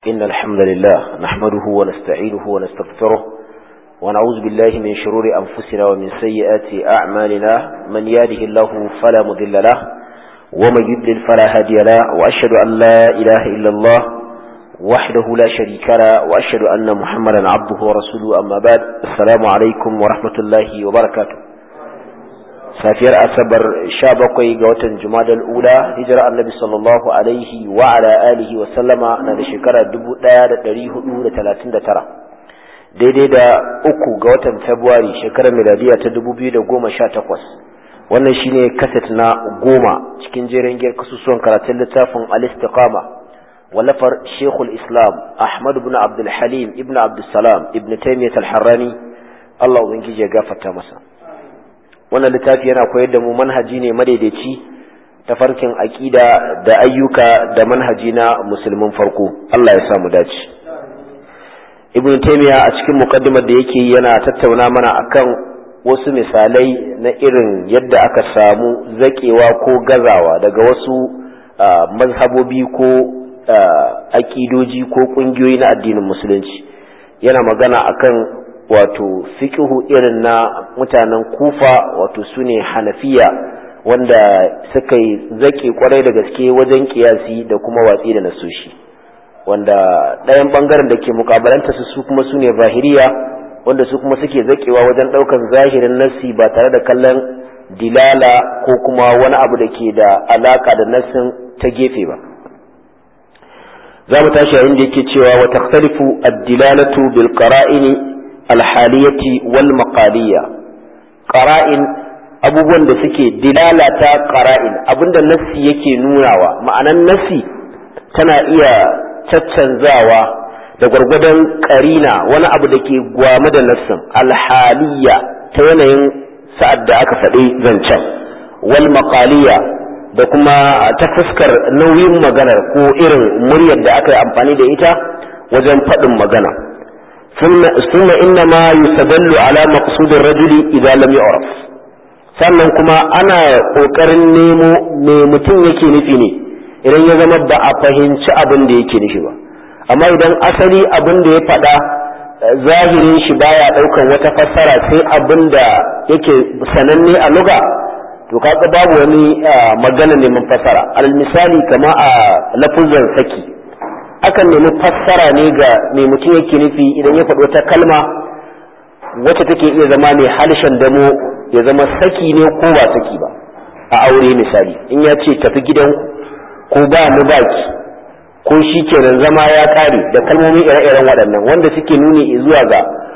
إن الحمد لله نحمده ونستعينه ونستغفره ونعوذ بالله من شرور أنفسنا ومن سيئات أعمالنا من ياده الله فلا مضل له ومن يضلل فلا هادي له وأشهد أن لا إله إلا الله وحده لا شريك له وأشهد أن محمدا عبده ورسوله أما بعد السلام عليكم ورحمة الله وبركاته safiyar asabar sha bakwai ga watan jumadal ula hijirar annabi sallallahu alaihi wa ala alihi wa sallama na da shekara dubu ɗaya da ɗari hudu da talatin da tara daidai da uku ga watan februari shekarar miladiya ta dubu biyu da goma sha takwas wannan shine kaset na goma cikin jerin giyar kasusuwan karatun littafin al-istiqama wallafar shekul islam ahmad ibn abdul halim ibn abdul salam ibn taymiyyah al-harrani allah ubangiji ya gafarta masa wannan littafi yana koyar da mu manhaji ne madaidaici ta farkin aƙida da ayyuka da manhaji na musulmin farko Allah ya samu dace ibn taymiya a cikin muqaddimar da yake yana tattauna mana akan wasu misalai na irin yadda aka samu zakewa ko gazawa daga wasu mazhabobi ko aƙidoji ko ƙungiyoyi na addinin musulunci yana magana akan wato fiƙihu irin na mutanen kufa wato su ne hanafiya wanda suka yi zaƙi kwarai da gaske wajen kiyasi da kuma watsi da nasoshi wanda ɗayan ɓangaren da ke mukabalanta su kuma su ne zahiriya wanda su kuma suke zaƙewa wajen ɗaukan zahirin nassi ba tare da kallon dilala ko kuma wani abu da ke da alaƙa da nassin ta gefe ba za mu tashi yayin da yake cewa wa takhtalifu ad-dilalatu bil qara'ini alhaliyati wal maqaliya qara'in abubuwan da suke dilalata qara'in abinda nassi yake nunawa ma'anan nassi tana iya caccanzawa da gwargwadon karina wani abu da ke gwame da nassin alhaliya ta yanayin sa'ad da aka faɗi zancen wal maqaliya da kuma ta fuskar nauyin maganar ko irin muryar da aka yi amfani da ita wajen faɗin magana ثم إنما يستدل على مقصود الرجل إذا لم يعرف sannan kuma ana ƙoƙarin nemo me mutum yake nufi ne idan ya zama ba a fahimci abin da yake nufi ba amma idan asali abin da ya faɗa zahirin shi baya ɗaukan wata fassara sai abin da yake sananne a luga to kaga babu wani magana neman fassara alal misali kama a lafuzan saki akan nemi fassara ne ga mai mutum yake nufi idan ya faɗo ta kalma wacce take iya zama mai halishan damo ya zama saki ne ko ba saki ba a aure misali in ya ce tafi gidanku ko ba mu baki ko shi kenan zama ya ƙare da kalmomin ire-iren waɗannan wanda suke nuni zuwa ga